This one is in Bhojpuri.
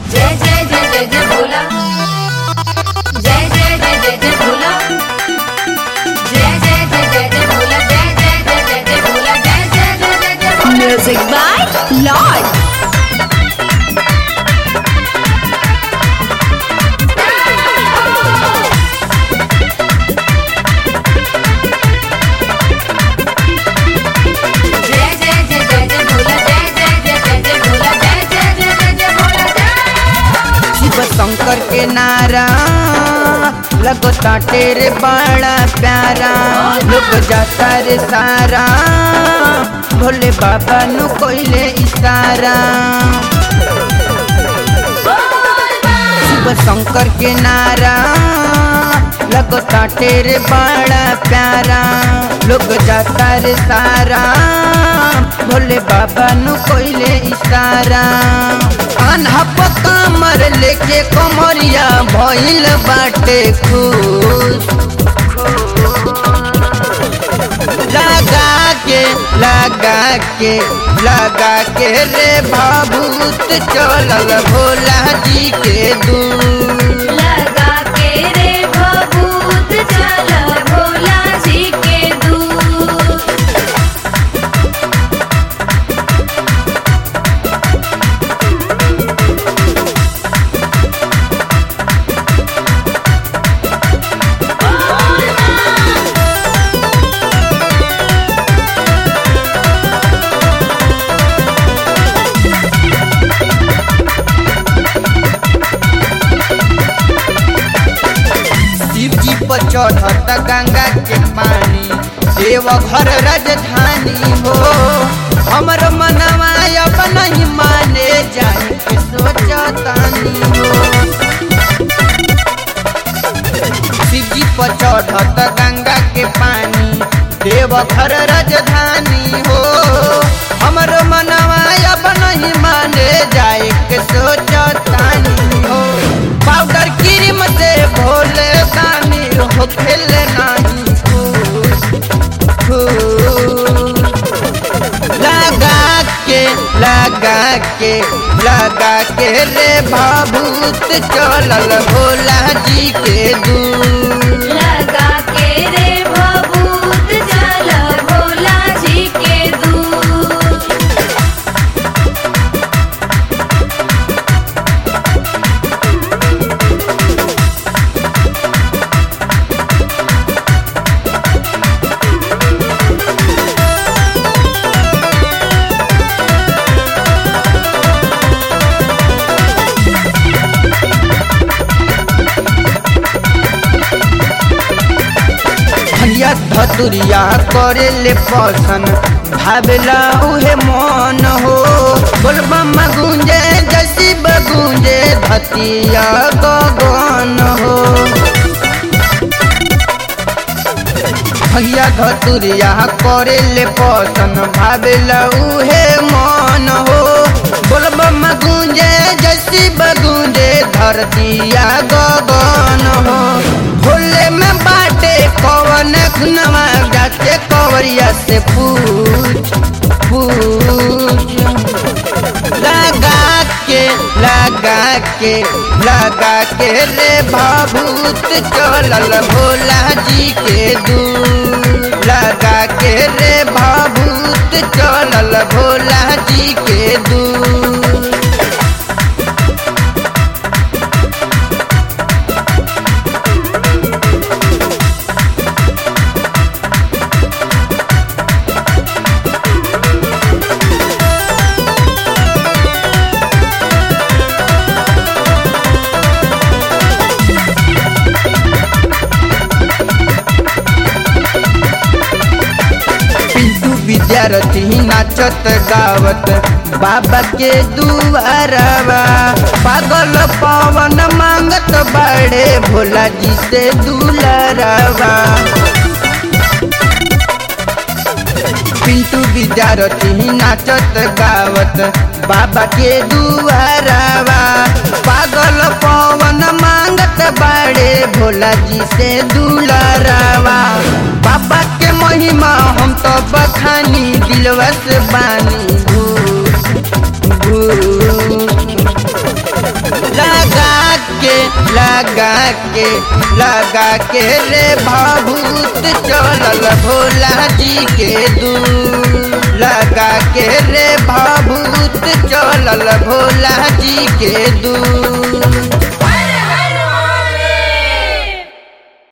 जय जय जय जय जय भोला जय जय जय जय जय भोला जय जय जय जय जय भोला जय जय जय जय जय भोला जय जय जय जय जय भोला Music by Lord. जय जय जय जय जय भोला जय जय जय जय जय भोला जय जय जय जय जय भोला जय शिव शंकर के नारा लगता तेरे बड़ा प्यारा लोग जाता रे सारा भोले बाबा नु कोइले इशारा शिव शंकर के नारा लगता तेरे बड़ा प्यारा लोग जाता रे सारा भोले बाबा नु कोइले इशारा अनहप कमर लेके कमरिया भइल बाटे खुश लगा के लगा के लगा के रे भाभूत चलल भोला जी के दूर लगा के रे भभूत चल भोला जी के दूर शिव जी पर चढ़त गंगा के पानी देव घर राजधानी हो हमर मनवा अब नहीं माने जाए के सोचतानी हो शिव जी पर चढ़त गंगा के पानी देव घर राजधानी हो हमर मनवा अब नहीं माने जाए के सोचतानी हो पाउडर क्रीम से भोले दानी हो खेले नहीं खुश खुश लगा के लगा के लगा के रे भाभूत चलल भोला जी के दूर लगा के रे भभूत चल भोला जी के दूर भैया धतुरिया करे ले पसन भावेला उहे मन हो बोलबम गुंजे जसी बगुंजे धतिया गगन हो भैया धतुरिया करे ले पसन भावेला उहे मन हो बोलबम गुंजे जसी बगुंजे धरतिया गगन हो भोले में बाटे कवन खुनवा जाते कवरिया से पूछ पूछ लगा के लगा के लगा के रे भाभूत चलल भोला जी के दूर लगा के रे भाभूत चलल भोला जी के दूर पिंटू विद्यार्थी नाचत गावत बाबा के दुआरवा पागल पवन मांगत बड़े भोला जी से दुलरवा पिंटू विद्यार्थी नाचत गावत बाबा के दुआरवा पागल पवन मांगत बड़े भोला जी से दुलरवा बाबा के महिमा हम तो बखानी दिलवा से बानी घूस घूस लगा के लगा के रे भाभूत चलल भोला जी के दूर लगा के रे भाभूत चलल भोला जी के दूर